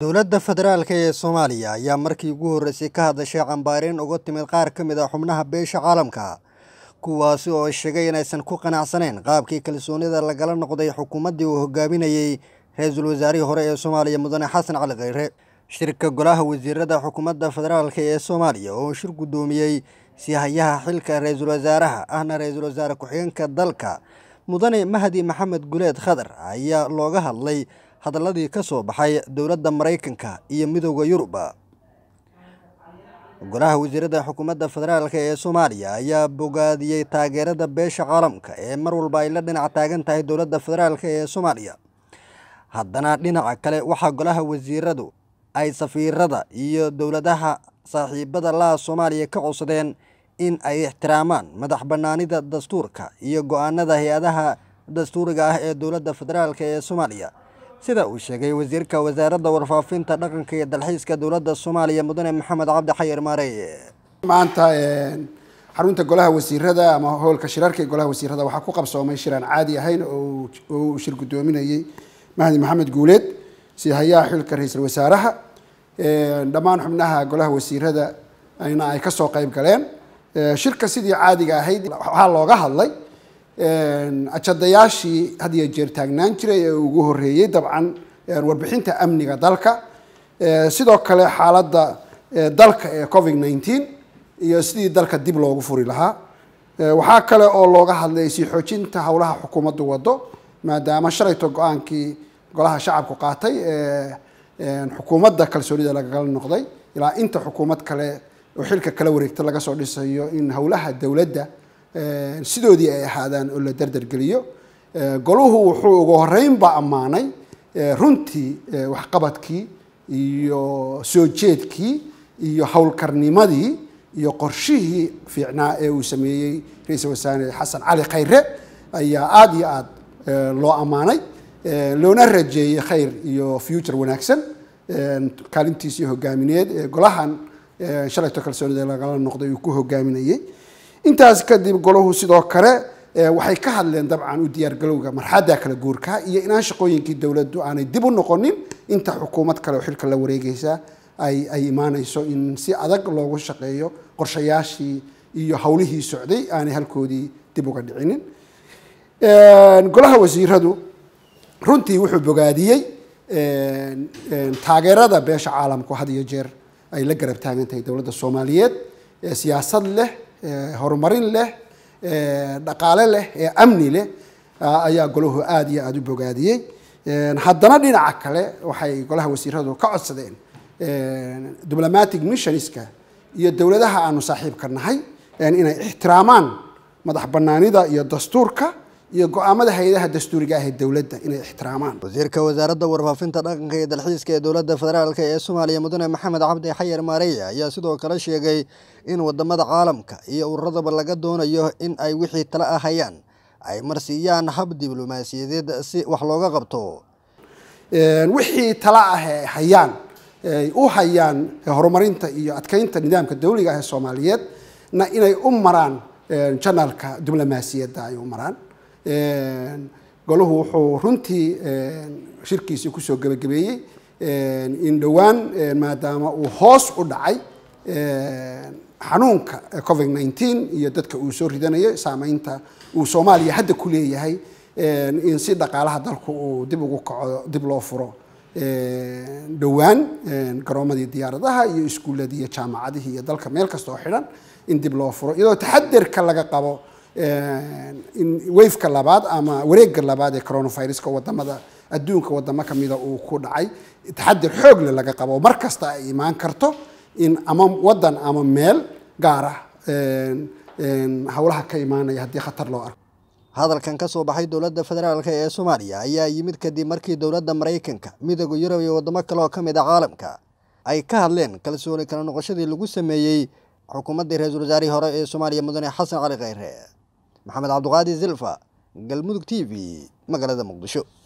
dowladda federaalk ee soomaaliya ayaa markii ugu horreysay ka hadashay cambaareyn uga timid qaar ka mid a xubnaha beesha caalamka kuwaasi oo sheegay inaysan ku qanacsanayn qaabkii kalsoonida lagala noqday xukuumaddii uu hogaaminayey ra-iisul wasaarihii hore ee soomaaliya mudane xasan cali kheyre shirka golaha wasiirada xukuumadda federaalk ee soomaaliya oo shir guddoomiyey sihayaha xilka ra-iisul wasaaraha ahna ra-iisul wasaare ku-xigeenka dalka mudane mahdi maxamed guleed khadar ayaa looga hadlay hadaladii ka soo baxay dowladda maraykanka iyo midooda yurubba golaha wasiirada xukuumadda federaalk ee soomaaliya ayaa bogaadiyey taageerada beesha caalamka ee mar walba ay la dhinac taagan tahay dowladda federaalk ee soomaaliya haddana dhinaca kale waxaa golaha wasiiradu ay safiirada iyo dowladaha saaxiibada laha soomaaliya ka codsadeen in ay ixtiraamaan madax bannaanida dastuurka iyo go-aanada hay-adaha dastuuriga ah ee dowladda federaalk ee soomaaliya sida uu sheegay wasiirka wasaaradda warfaafinta dhaqanka iyo dalxiiska dowladda soomaaliya mudane maxamed cabdi xayir maareye maanta xarunta golaha wasiirada ama howlka shirarka ee golaha wasiirada waxaa ku qabsoomay shiraan caadi ahayn oo uu shir guddoominayey mahdi maxamed guuleed sihayaha xilka ra-iisul wasaaraha dhammaan xubnaha golaha wasiirada ayna ay kasoo qeyb galeen shirka sidii caadiga ahayd waxaa looga hadlay ajadayaashii had iyo jeer taagnaan jiray ee ugu horeeyey dabcan warbixinta amniga dalka sidoo kale xaaladda dalka ee covid nineteen iyo sidii dalka dib loogu furi lahaa waxaa kale oo looga hadlay sii xoojinta howlaha xukuumaddu wado maadaama shalayto go-aankii golaha shacabku qaatay xukuumadda kalsoonida lagala noqday ilaa inta xukuumad kale oo xilka kala wareegta laga soo dhisayo in howlaha dowladda sidoodii ay ahaadaan oo la dardargeliyo goluhu wuxuu ugu horeynba ammaanay runtii waxqabadkii iyo soo jeedkii iyo howlkarnimadii iyo qorshihii fiicnaa ee uu sameeyey ra-iisul wasaare xasan cali khayre ayaa aada iyo aada loo ammaanay loona rajeeyey khayr iyo future wanaagsan kaalintiisii hogaamineed ee golahan shalayto kalsoonida lagala noqday uu ku hogaaminayey intaas kadib golahu sidoo kale waxay ka hadleen dabcan u diyaargalowga marxadda kala guurka iyo inaan shaqooyinkii dowladdu aanay dib u noqonin inta xukuumad kale oo xilka la wareegeysa ay ay imaaneyso in si adag loogu shaqeeyo qorshayaashii iyo howlihii socday aanay halkoodii dib uga dhicinin golaha wasiiradu runtii wuxuu bogaadiyey taageerada beesha caalamku had iyo jeer ay la garab taagan tahay dowladda soomaaliyeed siyaasad leh horumarin leh dhaqaale leh ee amni leh ayaa golahu aada iyo aada u bogaadiyey haddana dhinaca kale waxay golaha wasiiradu ka codsadeen diplomatic missionska iyo dowladaha aanu saaxiibka nahay inay ixtiraamaan madax banaanida iyo dastuurka iyo go-aamada hay-adaha dastuuriga ah ee dowladda inay ixtiraamaan wasiirka wasaaradda warfaafinta dhaqanka iyo dalxiiska ee dowladda federaalk ee soomaaliya mudane maxamed cabdi xayar maareye ayaa sidoo kale sheegay in wadamada caalamka iyo ururadaba laga doonayo in ay wixii tala ah hayaan ay marsiiyaan hab diblomaasiyadeed si wax looga qabto wixii tala ah ee hayaan ay u hayaan horumarinta iyo adkeynta nidaamka dawliga ah ee soomaaliyeed na inay u maraan janalka diblomaasiyadda ay u maraan golahu wuxuu runtii shirkiisii kusoo gebagabeeyey in dhowaan maadaama uu hoos u dhacay xanuunka covid nineteen iyo dadka uu soo ridanayo saameynta uu soomaaliya hadda ku leeyahay in si dhaqaalaha dalku uu dib ugu kaco dib loo furo dhowaan garoomadii diyaaradaha iyo iskuuladii iyo jaamacadihii iyo dalka meel kasta oo xidhan in dib loo furo iyadoo taxadirka laga qabo in wafeka labaad ama wareega labaad ee coronaviruska wadamada adduunka wadamo kamida uu ku dhacay taxadir xoogle laga qabo mar kasta ay imaan karto in ama wadan ama meel gaar ah howlaha ka imaanaya haddii khatar loo arko hadalkan ka soo baxay dowladda federaalk ee soomaaliya ayaa yimid kadib markii dowladda maraykanka midooda yurub iyo wadamo kale oo ka mid a caalamka ay ka hadleen kalsooni kala noqoshadii lagu sameeyey xukuumaddii ra-iisul wasaarihii hore ee soomaaliya mudane xasan cali kheyre maxamed cabdiqaadi zilfa galmudug t v magaalada muqdisho